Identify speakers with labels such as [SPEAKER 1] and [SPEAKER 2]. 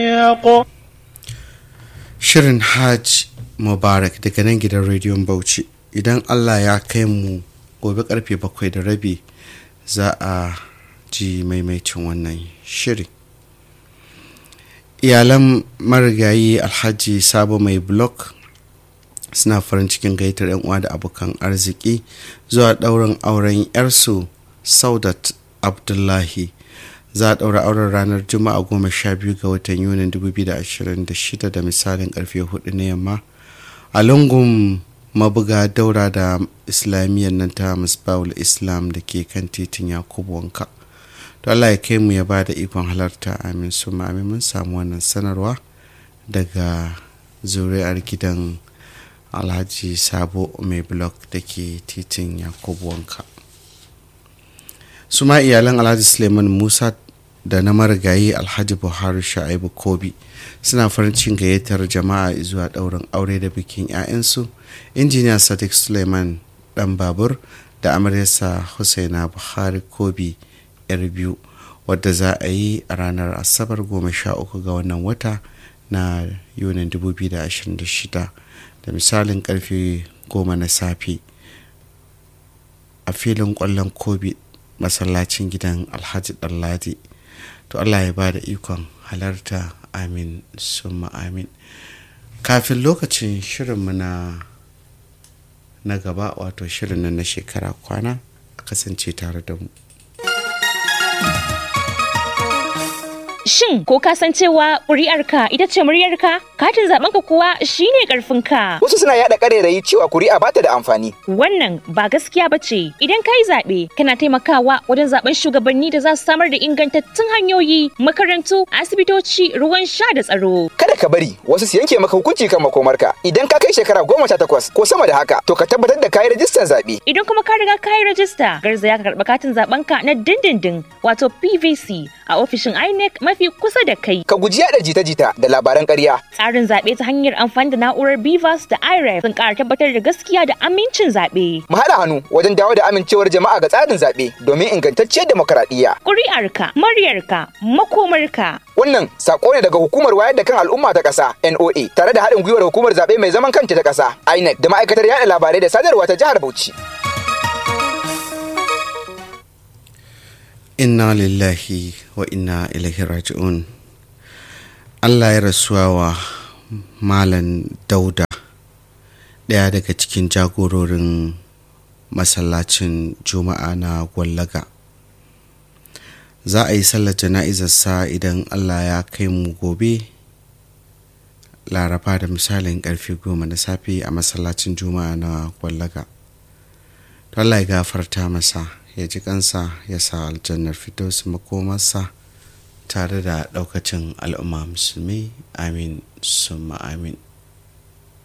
[SPEAKER 1] Shirin Hajj Mubarak daga nan gidan rediyon Bauchi idan Allah ya kai mu gobe karfe bakwai da rabi za a ji maimaicin wannan shiri. Iyalan marigayi Alhaji Sabo mai blog suna farin cikin gaitar 'yan uwa da abokan arziki zuwa ɗaurin auren 'yarsu Saudat Abdullahi. za a ɗaura auren ranar juma'a goma sha biyu ga watan yunin 2026 da misalin karfe hudu na yamma a lungun mabuga daura da islamiyyar nan ta musbawul islam da ke kan titin yakubu wanka to allah ya kai mu ya ba da ikon halarta amin su amin mun samu wannan sanarwa daga zuri'ar gidan alhaji sabo mai blog da ke titin yakubu wanka su ma iyalan alhaji suleiman musa da na marigayi alhaji buhari sha'ibu kobi suna farin cikin gayyatar jama'a zuwa ɗaurin aure da bikin 'ya'yansu injiniya sadiq suleiman dan babur da amaryarsa husaina buhari kobi yar biyu wadda za a yi a ranar asabar goma sha uku ga wannan wata na yunin 2026 da misalin karfe goma na safe a filin kwallon kobi masallacin gidan alhaji ɗanladi to allah ya ba da ikon halarta amin summa amin kafin lokacin shirinmu na na gaba wato shirin na shekara kwana a kasance tare da mu
[SPEAKER 2] Shin ko ka san cewa ƙuri'arka ita ce muryarka? Katin zaɓenka kuwa shine ƙarfinka.
[SPEAKER 3] Wasu suna yaɗa ƙarairayi cewa kuri'a ba ta da amfani.
[SPEAKER 2] Wannan ba gaskiya ba ce. Idan ka yi zaɓe, kana taimakawa wajen zaɓen shugabanni da za su samar da ingantattun hanyoyi, makarantu, asibitoci, ruwan sha da tsaro.
[SPEAKER 3] Kada ka bari wasu su yanke maka hukunci kan makomarka. Idan ka kai shekara goma sha takwas ko sama da haka, to ka tabbatar da kayi rajistar zaɓe.
[SPEAKER 2] Idan kuma ka riga ka yi rajista, garzaya ka karɓi katin zaɓenka na dindindin wato PVC a ofishin INEC mafi kusa da kai.
[SPEAKER 3] Ka guji yaɗa jita-jita da labaran ƙarya.
[SPEAKER 2] Tsarin zaɓe ta hanyar amfani da na'urar BVAS da IREF sun ƙara tabbatar da gaskiya da amincin zaɓe.
[SPEAKER 3] Mu haɗa hannu wajen dawo da amincewar jama'a ga tsarin zaɓe domin ingantacciyar demokaradiyya.
[SPEAKER 2] Ƙuri'arka, muryarka, makomarka.
[SPEAKER 3] Wannan sako ne daga hukumar wayar da kan al'umma ta ƙasa NOA tare da haɗin gwiwar hukumar zaɓe mai zaman kanta ta ƙasa INEC da ma'aikatar yaɗa labarai da sadarwa ta jihar Bauchi.
[SPEAKER 1] inna lillahi wa inna ilaihi raji'un allah ya rasuwa wa malam dauda ɗaya daga cikin jagororin masallacin juma'a na gwallaga za a yi sallar jana'izarsa idan allah ya kai mu gobe laraba da misalin karfe goma na safe a masallacin juma'a na gwallaga allah ya gafarta masa ya ji kansa ya sa aljannar fitos makomarsa tare da daukacin al'umma musulmi amin summa amin